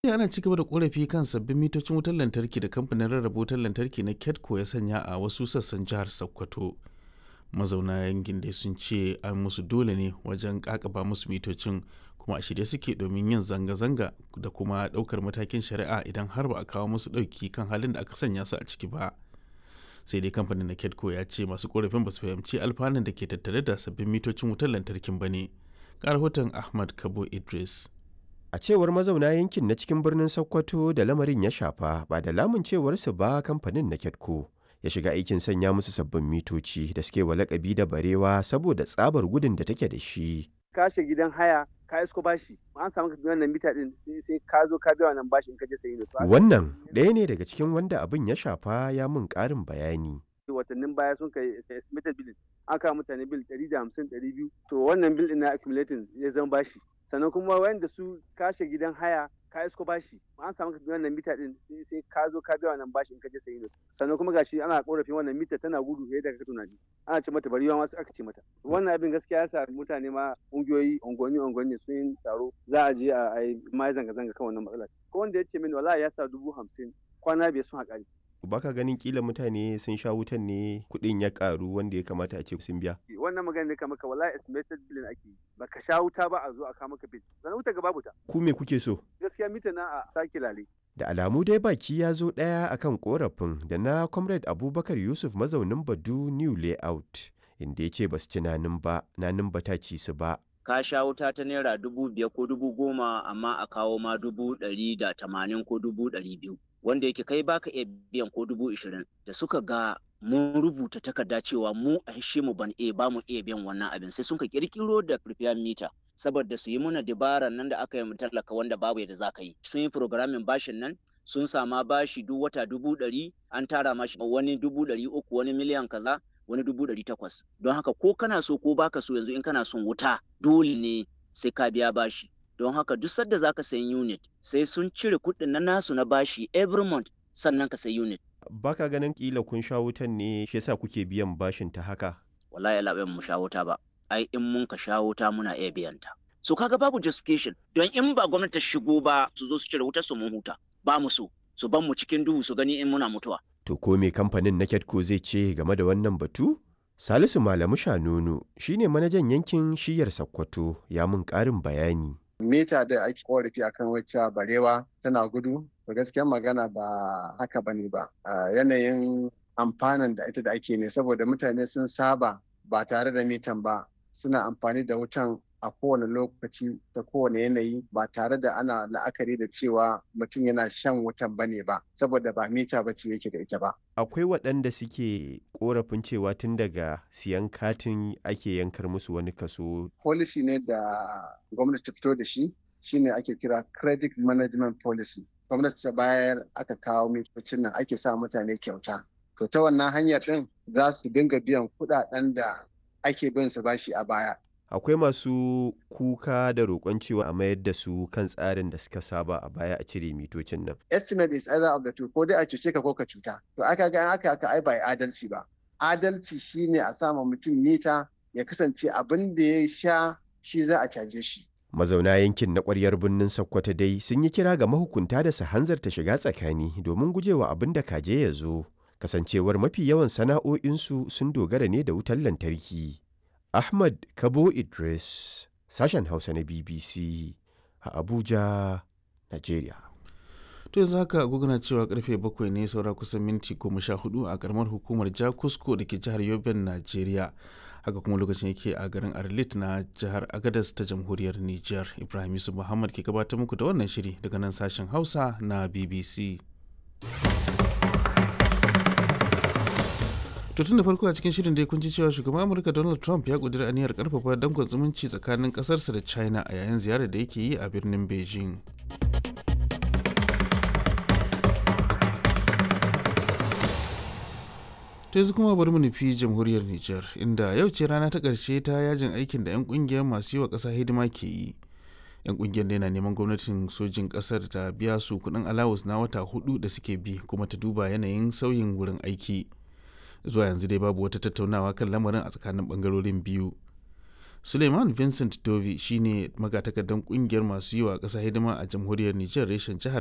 ana ci gaba da korafi kan sabbin mitocin wutar lantarki da kamfanin rarraba wutar lantarki na ketco ya sanya a wasu sassan jihar sokoto mazauna yankin dai sun ce an musu dole ne wajen kakaba musu mitocin kuma a shirye suke domin yin zanga-zanga da kuma daukar matakin shari'a idan har ba a kawo musu dauki kan halin da aka sanya su a ciki ba sai dai kamfanin na ketco ya ce masu korafin ba su fahimci alfanun da ke tattare da sabbin mitocin wutar lantarkin ba ne rahoton ahmad kabo idris A cewar mazauna yankin na cikin birnin Sokoto da lamarin ya shafa ba da lamun cewarsu ba kamfanin na Ketco ya shiga aikin sanya musu sabbin mitoci da suke wa lakabi da barewa saboda tsabar gudun da take da shi. Kashe gidan haya ka isko bashi an samu ka wannan mita din sai ka zo ka biya wannan bashi in ka je sayi ne. Wannan ɗaya ne daga cikin wanda abin ya shafa ya mun ƙarin bayani. watannin baya sun kai estimated bill an kawo mutane bill 150 200 to wannan bill din na accumulating ya zama bashi sannan kuma wanda su kashe gidan haya ka isko bashi an samu wannan mita din sai ka zo ka biya wannan bashi in ka je sayi ne sannan kuma gashi ana korafin wannan mita tana gudu fiye da ka tunani ana ce mata bari yawan wasu aka ce mata wannan abin gaskiya ya sa mutane ma ungiyoyi unguwanni unguwanni sun yi taro za a je a yi ma zanga zanga kan wannan matsalar ko wanda ya ce min wallahi ya sa dubu hamsin kwana biyar sun haƙari baka ganin kila mutane sun sha wutan ne kuɗin ya karu wanda ya kamata a ce sun biya wannan magana ne kamar ka wallahi estimated billing ake baka sha wuta ba a zo a kama ka bill sannan wuta ga babu ta ku me kuke so gaskiya mita na a sake lale da alamu dai baki ya zo ɗaya akan korafin da na comrade abubakar yusuf mazaunin badu new layout inda ya ce ba su ci nanin ba nanin ba ta ci su ba ka sha wuta ta naira dubu biyar ko dubu goma amma a kawo ma dubu ɗari da tamanin ko dubu ɗari biyu wanda yake kai baka iya biyan ko dubu ishirin da suka ga mun rubuta takarda cewa mu a hishe mu ban iya ba mu iya biyan wannan abin sai sun ka kirkiro da prepaid meter saboda su yi muna dabaran nan da aka yi talaka wanda babu yadda za ka yi sun yi programming bashin nan sun sama bashi duk wata dubu ɗari an tara mashi wani dubu ɗari uku wani miliyan kaza wani dubu ɗari takwas don haka ko kana so ko baka so yanzu in kana son wuta dole ne sai ka biya bashi don haka duk sadda za ka sayi unit sai sun cire kuɗin na nasu na bashi every month sannan ka sayi unit. Baka ganin kila kun sha wutan ne shi yasa kuke biyan bashin ta haka? Wallahi ya mu sha wuta ba, ai in mun ka sha wuta muna iya biyan ta. So kaga babu justification don in ba gwamnati ta shigo ba su zo su cire wutar su mun huta ba mu so su ban mu cikin duhu su gani in muna mutuwa. To ko me kamfanin na Ketco zai ce game da wannan batu? Salisu Malamu Shanunu shine manajan yankin shiyar Sokoto ya mun ƙarin bayani. mita da ake korafi akan wacce barewa tana gudu to gaskiyar magana ba haka bane ba yanayin amfanin da ita da ake ne saboda mutane sun saba ba tare da mitan ba suna amfani da wutan a kowane lokaci da kowane yanayi ba tare da ana la'akari da cewa mutum yana shan wutan bane ba saboda ba mita ba ce yake da ita ba akwai waɗanda suke korafin cewa tun daga siyan katin ake yankar musu wani kaso policy ne da gwamnati ta fito da shi shine ake kira credit management policy gwamnati ta bayar aka kawo mitocin nan ake sa mutane kyauta to ta wannan hanyar din za su dinga biyan kuɗaɗen da ake bin su bashi a baya akwai masu kuka da roƙon cewa a mayar da su kan tsarin da suka saba a baya a cire mitocin nan. Estimate is either of the two ko dai a cuce ka ko ka cuta. To aka ga aka aka ai ba adalci ba. Adalci shine a sama mutum mita ya kasance abin da ya sha shi za a caje shi. Mazauna yankin na ƙwaryar birnin Sokoto dai sun yi kira ga mahukunta da su hanzarta shiga tsakani domin gujewa abin da kaje ya zo. Kasancewar mafi yawan sana'o'insu sun dogara ne da wutar lantarki. Ahmad Kabo Idris, sashen Hausa na BBC a Abuja, Najeriya. To yanzu haka guguna cewa karfe bakwai ne saura kusan minti goma sha hudu a karamar hukumar Jakusko da ke jihar Yoben, Najeriya. Haka kuma lokacin yake a garin Arlit na jihar Agadas ta jamhuriyar Nijar. Ibrahim Yusuf Muhammad ke gabatar muku da wannan shiri daga nan sashen Hausa na BBC. To tun da farko a cikin shirin dai kun ji cewa shugaban Amurka Donald Trump ya kudura aniyar karfafa dangon zumunci tsakanin kasarsa da China a yayin ziyarar da yake yi a birnin Beijing. ta yanzu kuma bari mu nufi jamhuriyar Nijar inda yau ce rana ta ƙarshe ta yajin aikin da 'yan ƙungiyar masu yi wa ƙasa hidima ke yi. 'yan ƙungiyar na neman gwamnatin sojin ƙasar ta biya su kuɗin alawus na wata hudu da suke bi kuma ta duba yanayin sauyin wurin aiki. zuwa yanzu dai babu wata tattaunawa kan lamarin a tsakanin bangarorin biyu Suleiman Vincent Dovi shine magatakardan kungiyar masu yi wa ƙasa hidima a jamhuriyar Nijar reshen jihar